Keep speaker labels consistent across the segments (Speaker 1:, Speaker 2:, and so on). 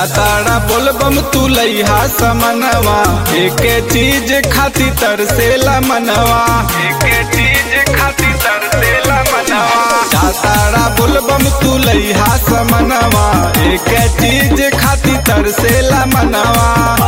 Speaker 1: जाताड़ा बोलबम तू लैहा समनवा एके चीज खाती तरसेला मनवा एके चीज खाती तरसेला मनवा जाताड़ा बोलबम तू लैहा समनवा एके चीज खाती तरसेला मनवा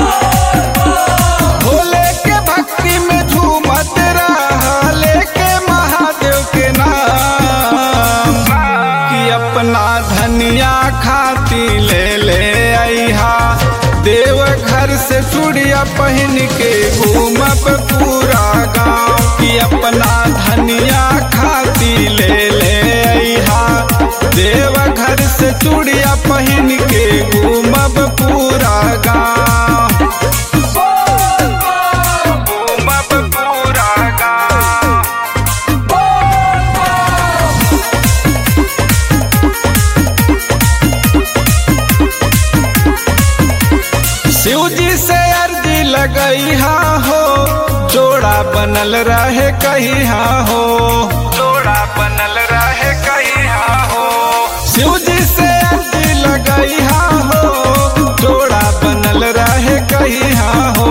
Speaker 1: भोले के भक्ति में झूमत रहा लेके महादेव के नाम कि अपना धनिया खाती ले ले आईहा देव घर से चूड़िया पहन के घूमब पूरा गांव कि अपना धनिया खाती ले ले आईहा देव घर से चूड़िया पहन के घूमब पूरा गांव घूमब पूरा गांव शिव जी से अर्जी लगई हा हो जोड़ा बनल रहे कही हा हो जोड़ा बनल रहे कही हा हो शिव जी से अर्जी लगई हा हो जोड़ा बनल रहे कही हा हो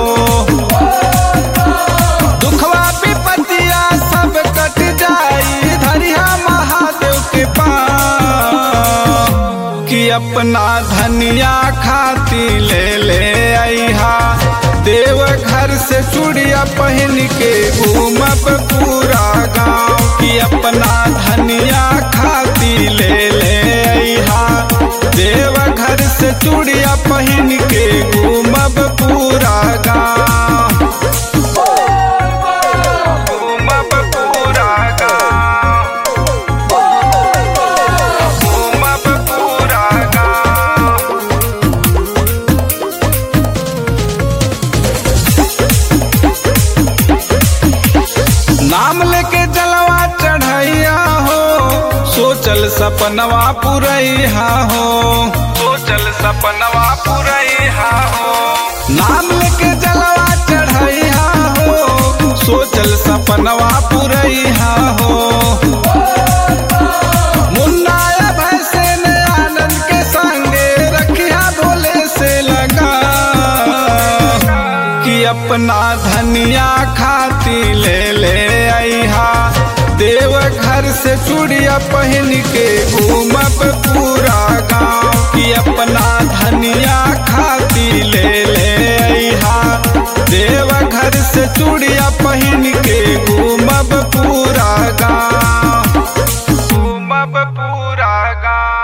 Speaker 1: दुखवा विपतिया सब कट जाई धरिया महादेव के पास कि अपना धनिया खाती ले ले आईहा देव घर से चूड़िया पहन के घूमब पूरा गांव कि अपना धनिया खाती ले ले आईहा देव घर से चूड़िया पहन के घूमब पूरा गांव घूमब पूरा गांव घूमब पूरा गांव नाम लेके जलवा चढ़ैया हो सोचल सपनवा पुरैया हो सोचल सपनवा पुरैया हो नाम लेके जलवा चढ़ैया हो सोचल सपनवा पुरैया हो मुन्ना भैसे ने आनंद के संगे रखिया भोले से लगा कि अपना धनिया खाती ले ले आईहा देव घर से चूड़िया पहन के घूमब पूरा गांव कि अपना धनिया खाती ले ले आईहा देव घर से चूड़िया पहन के घूमब पूरा गांव घूमब पूरा गांव